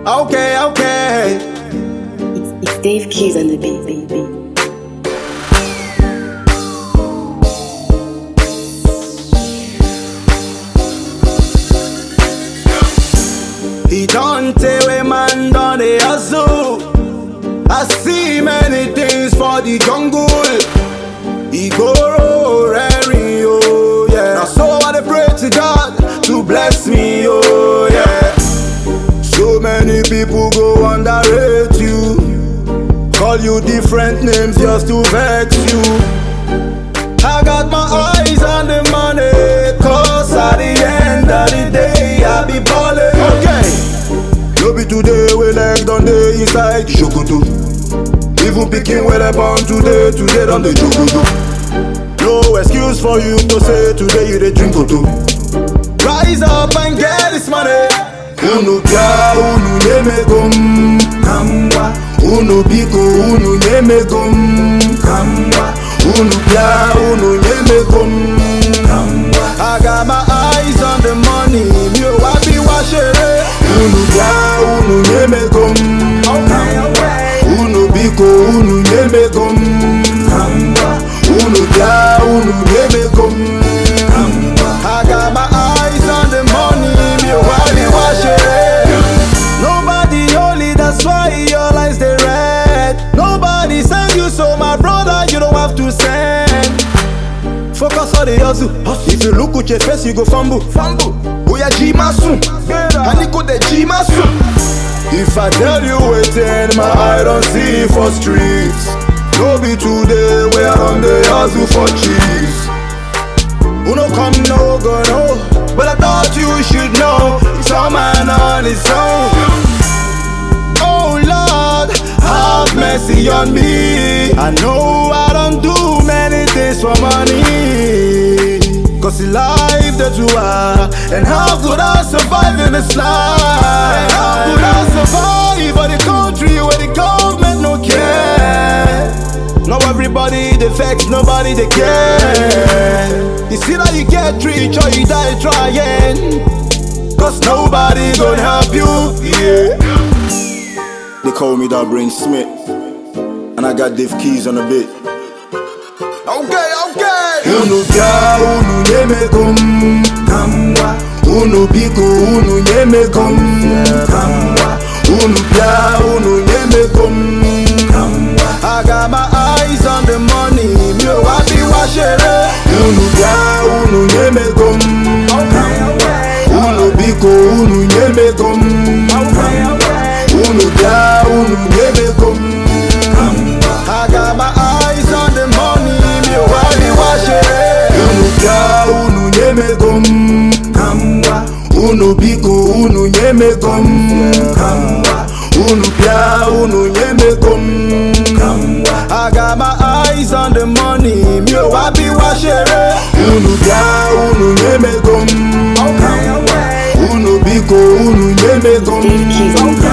Okay, okay. It's, it's Dave Keys on the beat, beat, beat. He don't tell a man done the hustle. I see many things for the jungle. He go raring, oh yeah. Now so I dey pray to God to bless me, oh yeah. So many people go underrate you. Call you different names just to vex you. I got my eyes on the money, cause at the end of the day, I be ballin'. Okay, no be today, we leg down the inside Shokoto. Even picking where they born today, today done the Jogoto. No excuse for you to say today you dey drink Koto. Rise up and get this money. Unu bia, unu nemegom, kamwa. Unu biko, unu nemegom, kamwa. Unu bia, unu nemegom, kamwa. I got my eyes on the money, mi ò wá bí wá ṣeré. Unu bia, unu nemegom, kamwa. Unu biko, unu nemegom, kamwa. Unu bia, unu nemegom, kamwa. I got my eyes on the money, mi ò wá bí wá ṣeré. Nobody holy, that's why your lines they red. Nobody send you, so my brother, you don't have to send. Focus on the hustle. If you look with your face, you go fumble. Fumble. Oh yeah, G soon. And it the G soon. If I tell you waiting, my eye don't see for streets. No be today, we are on the hustle for cheese. Who no come, no go, no. But I thought you should know. It's all man on his own. Oh Lord, have mercy on me. I know I don't do many things for money. Cause the life that you are, and how could I survive in this life? And how could I survive for the country where the government no care? Now everybody they vex, nobody they care. You see that you get rich or you die trying. Cause nobody gonna help you, yeah. They call me that Brain Smith. And I got Dave Keys on the beat. Okay, okay. Unu bia, unu nyemegom, kamwa. Unu biko, unu nyemegom, kamwa. Unu bia, unu nyemegom, kamwa. I got my eyes on the money, mi ò wá bí wá ṣeré. Unu bia, unu nyemegom, kamwa. Unu biko, unu nyemegom, kamwa. Unu bia, unu nyemegom, kamwa. I got my eyes on the money, mi ò wá bí wá ṣeré. Unu bia, unu nyemegom, kamwa. Unu biko, unu nyemegom, kamwa. Unu bia, unu nyemegom, kamwa. I got my eyes on the money, mi ò wá bí wá ṣeré. Unu bia, unu nyemegom, kamwa. Unu biko, unu nyemegom, Dave Keys on the beat.